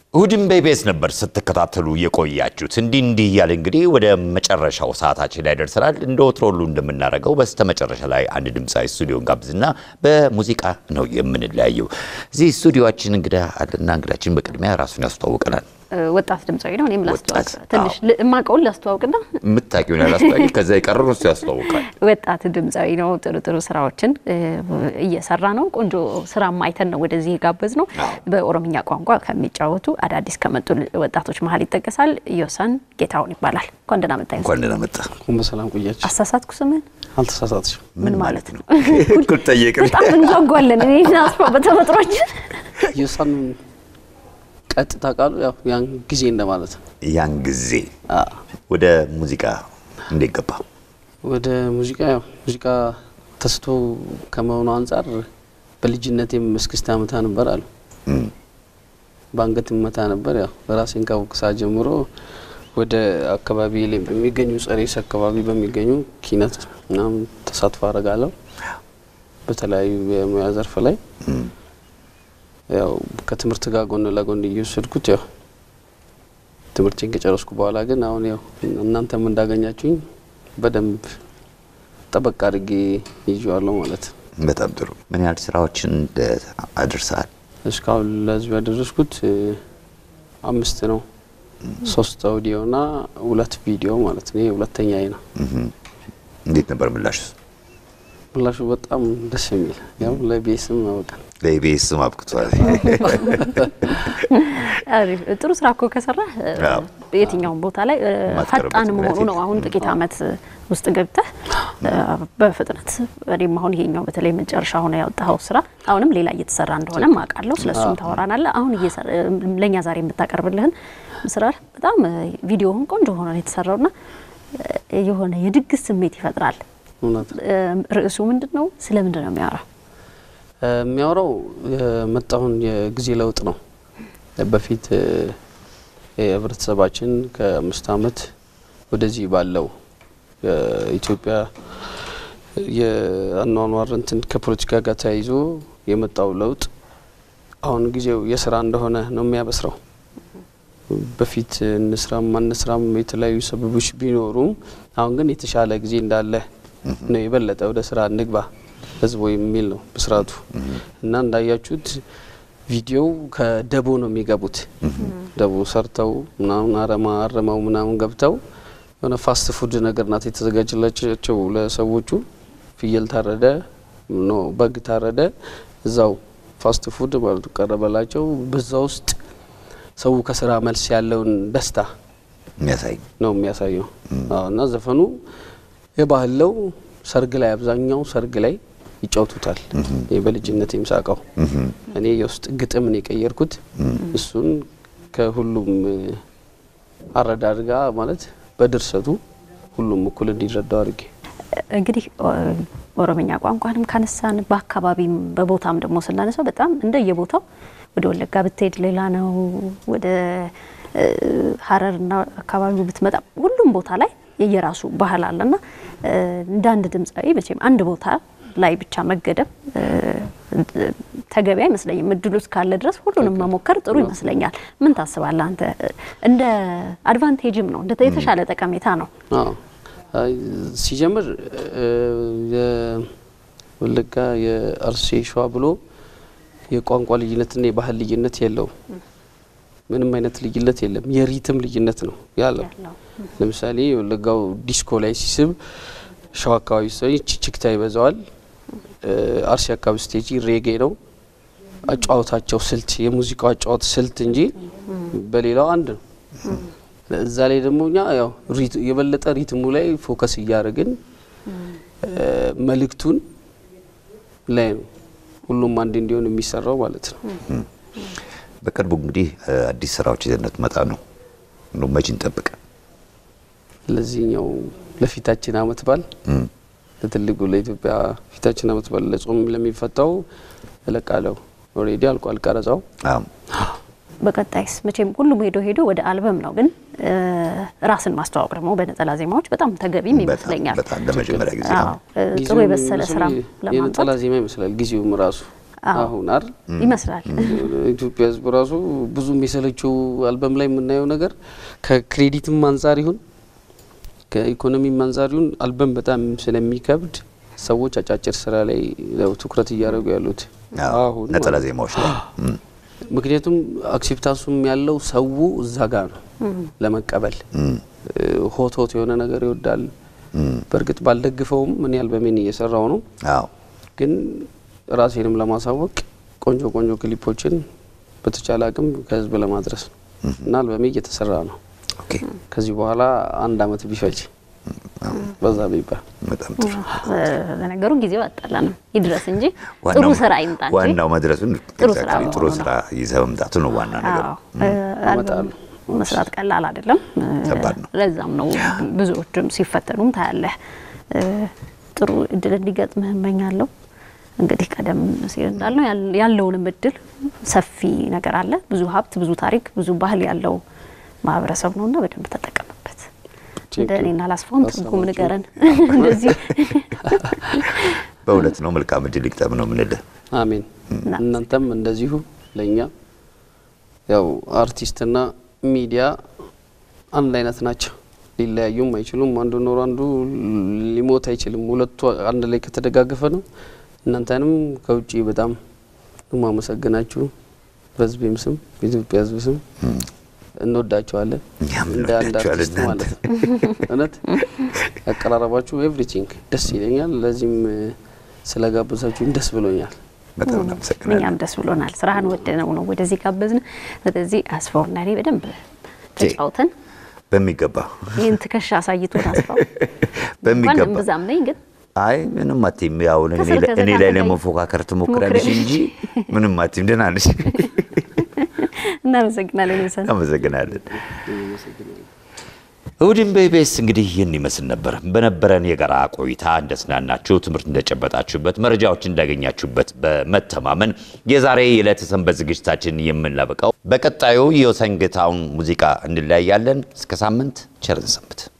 እሁድን በኢቢኤስ ነበር ስትከታተሉ የቆያችሁት። እንዲህ እንዲህ እያለ እንግዲህ ወደ መጨረሻው ሰዓታችን ላይ ደርሰናል። እንደ ወትሮ ሁሉ እንደምናደርገው በስተ መጨረሻ ላይ አንድ ድምፃዊ ስቱዲዮን ጋብዝና በሙዚቃ ነው የምንለያየው። እዚህ ስቱዲዮችን እንግዳ አለና እንግዳችን በቅድሚያ ራሱን ያስተዋውቀናል። ወጣት ድምፃዊ ነው። እኔም ላስተዋውቅ ወጣት፣ ትንሽ ል- የማውቀውን ላስተዋውቅና የምታውቂውን ያላስተዋቂ ከዛ የቀረሩ እሱ ያስተዋውቃል። ወጣት ድምፃዊ ነው። ጥሩ ጥሩ ስራዎችን እ, እየሰራ ነው። ቆንጆ ስራ ማይተን ነው ወደዚህ የጋበዝ ነው። በኦሮምኛ ቋንቋ ከሚጫወቱ አዳዲስ ከመጡ ወጣቶች መሀል ይጠቀሳል። ዮሳን ጌታሁን ይባላል። እንኳን ደህና መጣህ። እንኳን ደህና መጣ። እንኳን በሰላም ቆያችሁ። አሳሳትኩ ስምን? አልተሳሳትሽም። ምን ማለት ነው? እኩል ጠየቅን። በጣም እንጓጓለን። እኔ ናስፋ በተፈጥሯችን የእሷን ቀጥታ ቃሉ ያው ያን ጊዜ እንደማለት ነው። ያን ጊዜ አ፣ ወደ ሙዚቃ እንዴት ገባ? ወደ ሙዚቃ ያው ሙዚቃ ተስቶ ከመሆኑ አንጻር በልጅነቴም እስክስታ መታ ነበር አሉ እም፣ በአንገት መታ ነበር። ያው ራሴን ካወቅኩ ሰዓት ጀምሮ ወደ አካባቢ ላይ በሚገኙ ጸሬስ አካባቢ በሚገኙ ኪነት ምናምን ተሳትፎ አደርጋለሁ በተለያዩ የሙያ ዘርፍ ላይ እም። ያው ከትምህርት ጋር ጎን ለጎን እየወሰድኩት ያው ትምህርቴን ከጨረስኩ በኋላ ግን አሁን ያው እናንተም እንዳገኛችሁኝ በደንብ ጠበቅ አድርጌ ይዤዋለሁ ማለት ነው። በጣም ጥሩ። ምን ያህል ስራዎችን አድርሰሃል? እስካሁን ለህዝብ ያደረስኩት እ፣ አምስት ነው። ሶስት አውዲዮ ና ሁለት ቪዲዮ ማለት ነው። ይሄ ሁለተኛ ነው። እም። እንዴት ነበር ምላሽ? ምላሹ በጣም ደስ የሚል ያው ለቤስም ያውቃል። ለኢቢኤስም አብቅቷል። አሪፍ። ጥሩ ስራ እኮ ከሰራህ እ፣ አዎ። የትኛውም ቦታ ላይ እ፣ ማትቀርበት ፈጣን መሆኑ ምክንያት ነው። አሁን ጥቂት አመት ውስጥ ገብተህ እ፣ በፍጥነት እኔም አሁን ይሄኛው በተለይ መጨረሻ ሆነ ያወጣኸው ስራ አሁንም ሌላ እየተሰራ እንደሆነ አውቃለሁ። ስለሱም ታወራናለህ። አሁን እየሰራ- እ፣ ለእኛ ዛሬ የምታቀርብልህን ስራ በጣም እ፣ ቪዲዮውን ቆንጆ ሆኖ ነው የተሰራውና እ፣ የሆነ የድግስ ስሜት ይፈጥራል። እውነት እ፣ ርዕሱ ምንድን ነው? ስለ ምንድን ነው የሚያወራው? እ፣ የሚያወራው የመጣውን የጊዜ ለውጥ ነው። በፊት እ፣ የህብረተሰባችን ከአምስት አመት ወደዚህ ባለው የኢትዮጵያ የአኗኗር እንትን ከፖለቲካ ጋር ተያይዞ የመጣው ለውጥ አሁን ጊዜው የስራ እንደሆነ ነው የሚያበስረው። በፊት እንስራም አንስራም የተለያዩ ሰበቦች ቢኖሩም አሁን ግን የተሻለ ጊዜ እንዳለ ነው። የበለጠ ወደ ስራ እንግባ ህዝቡ የሚል ነው ብስራቱ እና እንዳያችሁት ቪዲዮው ከደቦ ነው የሚገቡት። ደቦ ሰርተው ምናምን አረማ አረመው ምናምን ገብተው የሆነ ፋስት ፉድ ነገር ናት የተዘጋጀላቸው ለሰዎቹ። ፍየል ታረደ፣ ኖ በግ ታረደ፣ እዛው ፋስት ፉድ ማለት ቀረበላቸው። በዛ ውስጥ ሰው ከስራ መልስ ያለውን ደስታ የሚያሳይ ነው የሚያሳየው። አዎ፣ እና ዘፈኑ የባህል ለው ሰርግ ላይ አብዛኛው ሰርግ ላይ ይጫውቱታል። ይህ በልጅነት የምሳቀው እኔ የውስጥ ግጥምን የቀየርኩት እሱን ከሁሉም እ፣ አረዳድ ጋር ማለት በድርሰቱ ሁሉም እኩል እንዲረዳው አድርጌ እንግዲህ ኦ- ኦሮምኛ ቋንቋንም ካነሳን በአካባቢም በቦታም ደግሞ ስናነሳው በጣም እንደየቦታው ወደ ወለጋ ብትሄድ ሌላ ነው። ወደ እ፣ ሀረርና አካባቢው ብትመጣ ሁሉም ቦታ ላይ የየራሱ ባህል አለና እ፣ እንደ አንድ ድምፃዊ መቼም አንድ ቦታ ላይ ብቻ መገደብ እ፣ ተገቢ አይመስለኝም። እድሉ እስካለ ድረስ ሁሉንም መሞከር ጥሩ ይመስለኛል። ምን ታስባለህ አንተ? እንደ አድቫንቴጅም ነው እንደ የተሻለ ጠቀሜታ ነው። አዎ አይ፣ ሲጀምር እ፣ የወለጋ የአርሴ ሸዋ ብሎ የቋንቋ ልዩነትና የባህል ልዩነት የለውም። ምንም አይነት ልዩነት የለም። የሪትም ልዩነት ነው ያለው። ያለው ለምሳሌ የወለጋው ዲስኮ ላይ ሲስብ ሸዋ አካባቢ ስትሆኝ ችክታ ይበዛዋል። እ፣ አርሲ አካባቢ ስቴጂ ሬጌ ነው አጫዋታቸው ስልት የሙዚቃው አጫዋት ስልት እንጂ በሌላው አንድ ነው። እዛ ላይ ደግሞ እኛ ያው ሪት- የበለጠ ሪትሙ ላይ ፎከስ እያደረግን እ፣ መልእክቱን ላይ ነው ሁሉም አንድ እንዲሆን የሚሰራው ማለት ነው። በቅርቡ እንግዲህ እ፣ አዲስ ስራዎች ይዘነት መጣ ነው እንደው መቼ እንጠብቅ? ለዚህኛው ለፊታችን አመት በዓል እም፣ ለትልቁ ለኢትዮጵያ ፊታችን አመት በዓል ለጾም ለሚፈታው እለቃለሁ። ኦልሬዲ አልቋል ቀረጻው። አዎ። በቀጣይስ መቼም ሁሉም ሄዶ ሄዶ ወደ አልበም ነው፣ ግን እ፣ ራስን ማስተዋወቅ ደግሞ በነጠላ ዜማዎች በጣም ተገቢም በጣም ይመስለኛል። በጣም ለመጀመሪያ ጊዜ አዎ፣ ነው። እ፣ ጥሩ ጊዜውም የበሰለ መስሎ ስራ የነጠላ ለማምጣት ዜማ ይመስላል ጊዜውም ራሱ አዎ። አሁን አይደል ይመስላል። ኢትዮጵያ ሕዝብ ራሱ ብዙም የሰለቸው አልበም ላይ የምናየው ነገር ከክሬዲትም አንጻር ይሁን ከኢኮኖሚም አንጻር ይሁን አልበም በጣም ስለሚከብድ ሰዎች አጫጭር ስራ ላይ ነው ትኩረት እያደረጉ ያሉት አዎ፣ አሁን ነጠላ ማለት ነው። ዜማዎች ላይ እም፣ ምክንያቱም አክሴፕታንሱም ያለው ሰው እዛ ጋር ነው ለመቀበል እም፣ ሆት ሆት የሆነ ነገር ይወዳል። እም፣ በእርግጥ ባልደግፈውም እኔ አልበሜን እየሰራው ነው አዎ ግን ራሴንም ለማሳወቅ ቆንጆ ቆንጆ ክሊፖችን በተቻለ አቅም ከህዝብ ለማድረስ ነው እና አልበሜ እየተሰራ ነው። ኦኬ ከዚህ በኋላ አንድ አመት ቢፈጅ በዛ ቢባል በጣም ጥሩ ለነገሩ ጊዜው አጣላንም ይድረስ እንጂ ጥሩ ዋናው- ስራ ይምጣ እንጂ ዋናው መድረሱን ጥሩ ስራ exactly ጥሩ መሆኑ ስራ ይዘህ መምጣቱ ነው ዋና ነገር አዎ፣ አልበም መስራት ቀላል አይደለም። ከባድ ነው። ለዛም ነው ብዙዎችም ሲፈተኑም ታያለህ። እ፣ ጥሩ እድል እንዲገጥምህ እመኛለሁ። እንግዲህ ቀደም ሲል እንዳልነው ያል- ያለውንም እድል ሰፊ ነገር አለ። ብዙ ሀብት፣ ብዙ ታሪክ፣ ብዙ ባህል ያለው ማህበረሰብ ነውና በደንብ ተጠቀምበት። እንደ እኔና ላስፋውም ትርጉም ንገረን። እንደዚህ በእውነት ነው መልካም እድል ይግጠም ነው የምንልህ አሜን። እናንተም እንደዚሁ ለእኛ ያው አርቲስትና ሚዲያ አንድ አይነት ናቸው፣ ሊለያዩም አይችሉም። አንዱ ኖሮ አንዱ ሊሞት አይችልም። ሁለቱ አንድ ላይ ከተደጋገፈ ነው። እናንተንም ከውጭ በጣም ማመሰግናችሁ በህዝቤም ስም በኢትዮጵያ ህዝብ ስም እንወዳቸዋለን። እኛም እንደ አንድ እንወዳቸዋለን አርቲስት ማለት ነው። እውነት ያቀራረባችሁ ኤቭሪቲንግ ደስ ይለኛል። ለዚህም ስለጋበዛችሁኝ ደስ ብሎኛል። በጣም እናመሰግናለን እኛም ደስ ብሎናል። ስራህን ወደነው ነው ወደዚህ ጋበዝን። ስለዚህ አስፋውና እኔ በደንብ ተጫውተን በሚገባ ይህን ትከሻ አሳይቶን አስፋው እንኳን በሚገባ እምብዛም ነኝ ግን አይ ምንም አትይም። ያው እኔ ከስር ከስር እኔ ላይ አሳይ- ለመፎካከር ትሞክራለሽ ሞክረሽ። እንጂ ምንም አትይም። ደህና ነሽ። እናመሰግናለን። ሰን አመሰግናለን። እሁድን በኢቢኤስ እንግዲህ ይህን ይመስል ነበር። በነበረን የጋራ ቆይታ እንደስናናችሁ፣ ትምህርት እንደጨበጣችሁበት፣ መረጃዎች እንዳገኛችሁበት በመተማመን የዛሬ የዕለተ ሰንበት ዝግጅታችን የምናበቃው በቀጣዩ የወሰንግታውን ሙዚቃ እንለያያለን። እስከ ሳምንት ቸርን ሰንብት።